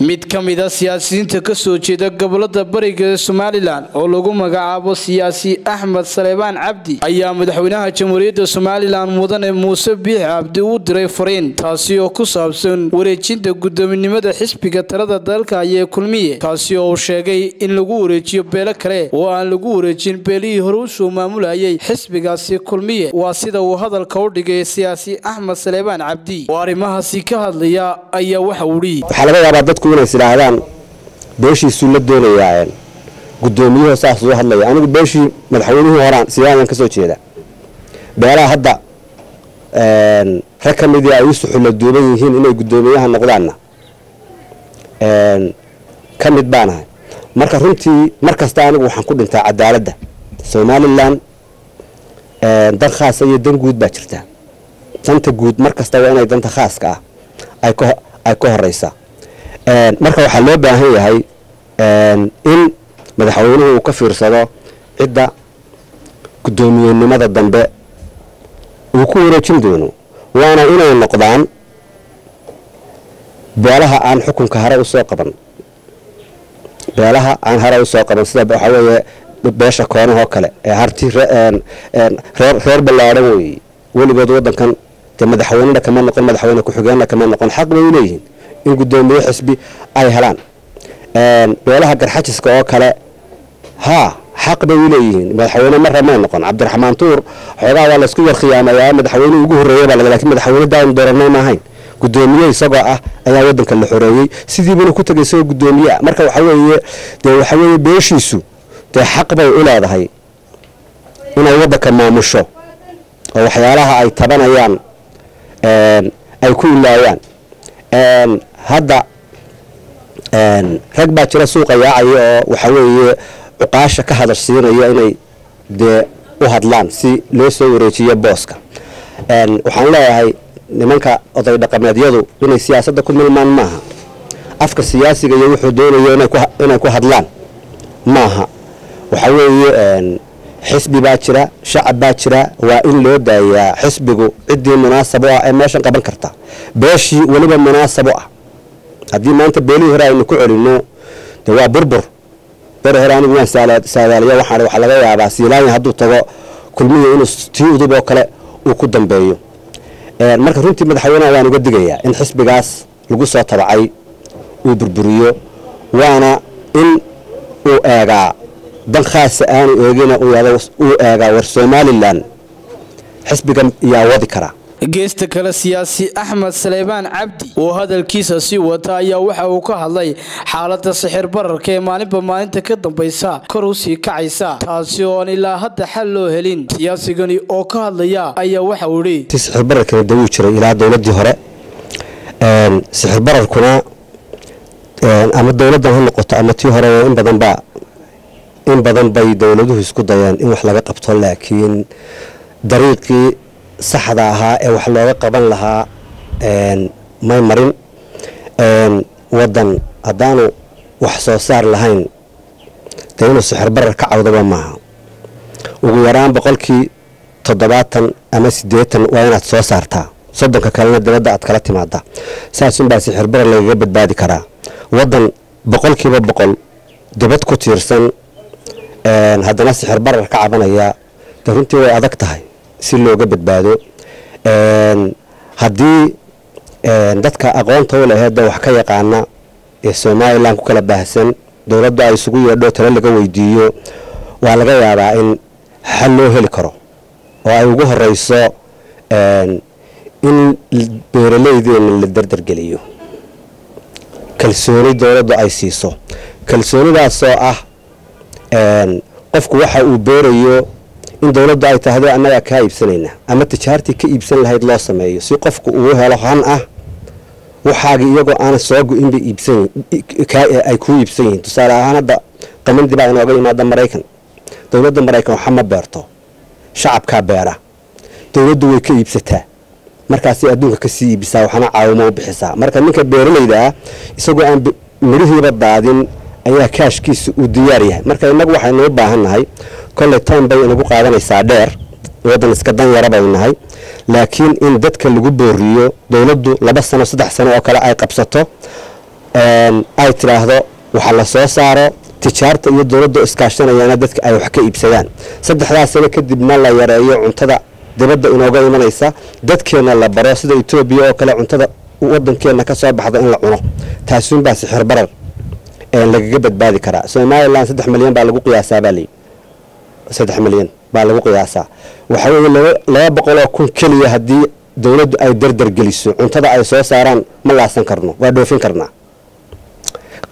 mid ka mid a siyaasiyiinta kasoo jeeda gobolada bariga ee somalilan oo lagu magacaabo siyaasi axmed saleebaan cabdi ayaa madaxweynaha jamhuuriyadda somalilan mudane muuse biix cabdi u diray fariin taasi oo ku saabsan wareejinta guddoominimada xisbiga talada dalka ayee kulmiye kaasi oo uu sheegay in lagu wareejiyo beelo kale oo aan lagu wareejin beelihii hore usoo maamulayay xisbigaasi kulmiye waa sida uu hadalka u dhigay siyaasi axmed saleebaan cabdi oo arrimahaasi ka hadlaya ayaa waxa uu yidhi waxaa laga yaabaa dadku inay isidhaahdaan beeshiisuu la doonayaa gudoomiyuhu saas uu hadlaya anigu beeshii madaxweynihii horaan sidaadan ka soo jeeda beelaha hadda rag ka midii ay u suxulla duuban yihiin inay guddoomiyaha noqdaanna ka mid baanahay marka runtii mar kasta anigu waxaan ku dhintaa cadaaladda somalilan dan khaasa iyo dan guud baa jirta danta guud mar kasta waa inay danta khaaska ah ay ka horeysaa marka waxaa loo baahan yahay in madaxweynuhu uu ka fiirsado cidda guddoomiyenimada dambe uu ku wareejin doono waana inay noqdaan beelaha aan xukunka hare usoo qaban beelaha aan hare usoo qaban sida waxaa weeye beesha koonahoo kale ee harti reer ballaadhan weeye weligood waddankan dee madaxweynena kama noqon madaxweyne ku-xigeenna kama noqon xaq bay u leeyihiin in guddoomiye xisbi ay helaan beelaha garxajiska oo kale haa xaq bay u leeyihiin madaxweyne marra may noqon cabdiraxmaan tuur xoogaa waa laysku yar khiyaamayaa madaxweynihii ugu horreeyey baa lakin madaxweyne daanu dooranay maahayn guddoomiye isagoo ah ayaa waddanka la xoreeyey sidiibuna ku tegay isagoo guddoomiye ah marka waxa weeye dee waxa weeye beeshiisu dee xaq bay u leedahay inay waddanka maamusho oo waxyaalaha ay tabanayaan ay ku ilaayaan hadda rag baa jira suuqa yaacaya oo waxa weeye cuqaasha ka hadashsiinaya inay dee u hadlaan si loo soo wareejiyo booska waxaan leeyahay nimanka oday dhaqameedyadu inay siyaasadda ku milmaan maaha afka siyaasiga iyo wuxuu doonayo inay ku hadlaan maaha waxa weeye xisbi baa jira shacab baa jira waa in loo daayaa xisbigu ciddii munaasab u ah ee meeshan qaban karta beeshii weliba munaasab u ah haddii maanta beelihii hore aynu ku celinno de waa burbur beri hore anigu waan saadaaliya waxaan waxaa laga yaabaa siilaanya hadduu tago kulmihii inuu tii udub oo kale uu ku dambeeyo marka runtii madaxweyneha waan uga digayaa in xisbigaas lagu soo tabacay uu burburiyo waana in uu eegaa dan khaasa aanu eegina uu eegaa war somalilan xisbigan yaa wadi karaa geesta kale siyaasi axmed saleebaan cabdi oo hadalkiisa sii wata ayaa waxa uu ka hadlay xaalada sixir bararka ee maalinba maalinta ka dambaysa kor u sii kacaysa taasi oon ilaa hadda xal loo helin siyaasigani oo ka hadlaya ayaa waxa uu idhi sixir bararkana dawuu jiray ilaa dowladii hore sixir bararkuna ama dowladdan ha noqoto ama tii hore in badanba in badan bay dowladuhu isku dayeen in wax laga qabto laakiin dariiqii saxda ahaa ee wax looga qaban lahaa may marin waddan haddaanu wax soo saar lahayn dee inuu sixir barar ka cawdaba maaha ugu yaraan boqolkii toddobaatan ama siddeetan waa inaad soo saartaa soddonka kalena dibadda aad kala timaadaa saasunbaa sixir barar lagaga badbaadi karaa waddan boqolkiiba boqol dibad ku tiirsan haddana sixir barar ka cabanaya de runtii way adag tahay si looga badbaado haddii dadka aqoonta u laheedda wax ka yaqaana ee somalilan ku kala baahsan dowladdu ay isugu yeedho talo laga weydiiyo waa laga yaabaa in xal loo heli karo oo ay ugu horeyso in beeraleydeena la dardargeliyo kalsooni dowladdu ay siiso kalsoonidaasoo ah qofku waxa uu beerayo in dowladdu ay tahdo annagaa kaa iibsanayna ama tijaartii ka iibsan lahayd loo sameeyo si qofku uu helo han ah waxaagi iyagoo aana soo go-inba ay kuu iibsan yihiin tusaale ahaan hadda qamandi baa inooga yimaada maraykan dowladda maraykan waxa ma beerto shacabkaa beera dowladdu way ka iibsataa markaasay adduunka kasii iibisaa waxana caawimo u bixisaa marka ninka beeralayda ah isagoo aan midhihiiba daadin ayaa kaashkiisa uu diyaar yahay marka innagu waxaynu u baahan nahay kolley town bay inagu qaadanaysaa dheer waddan iska dan yara bay nahay laakiin in dadka lagu booriyo dowladdu laba sano saddex sano oo kale ay qabsato ay tidhaahdo waxa la soo saaro tijaarta iyo dowladda iskaashanayana dadka ay wax ka iibsadaan saddexdaas sano kadibna la yareeyo cuntada dibadda inooga imanaysa dadkeenna la baro sida etoobiya oo kale cuntada wadankeenna ka soo baxda in la cuno taasuunbaa sixir barar lagaga badbaadi karaa somalilan saddex milyan baa lagu qiyaasaa baa layidhi saddex milyan baa lagu qiyaasaa waxaa weeye laba boqoloo kun keliya haddii dowladdu ay dardar geliso cuntada ay soo saaraan ma laasan karno waa dhoofin karnaa